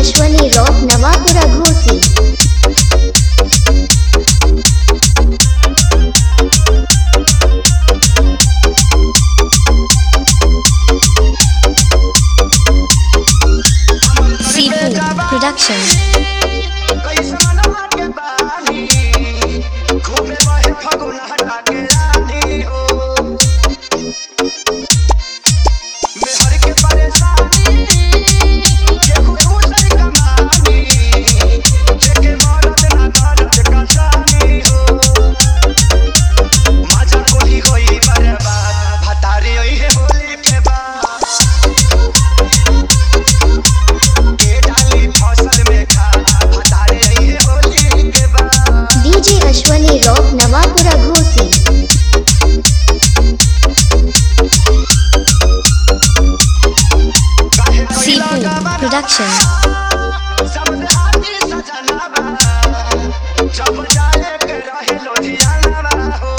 Ashwani rock Navapura घोसी Seafood Production Holi के बाद के डाली फसल में खा हटारे रही है होली के बाद डीजे अश्वनी रॉक नवापुरा घोसी काहे कोई Seafood लगावा Production समझ आती सजनावा जब जाए के रहे लोधियानावा हो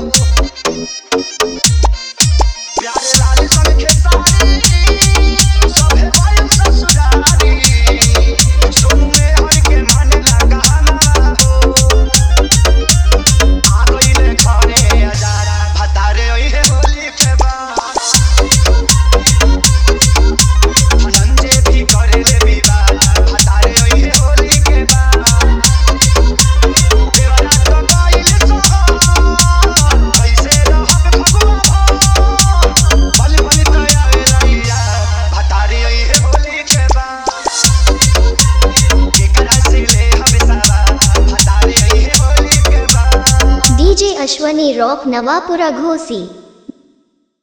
प्यारे लाल सन के सारी सभे वायु ससुरारी सुनने हर के मन लगा हमारा हो आ गईले घरे अजारा भतारे ओई है होली के बाद धनंजय भी करे ले विवाह हटारे ओई है होली के बाद देवरा तो गइल सोहर कैसे रहब भगवा भो बल बल तया रैया हटारे ओई है होली के बाद केकरा से ले हम सारा हटारे ओई है होली के बाद डीजे अश्वनी रॉक नवापुरा घोसी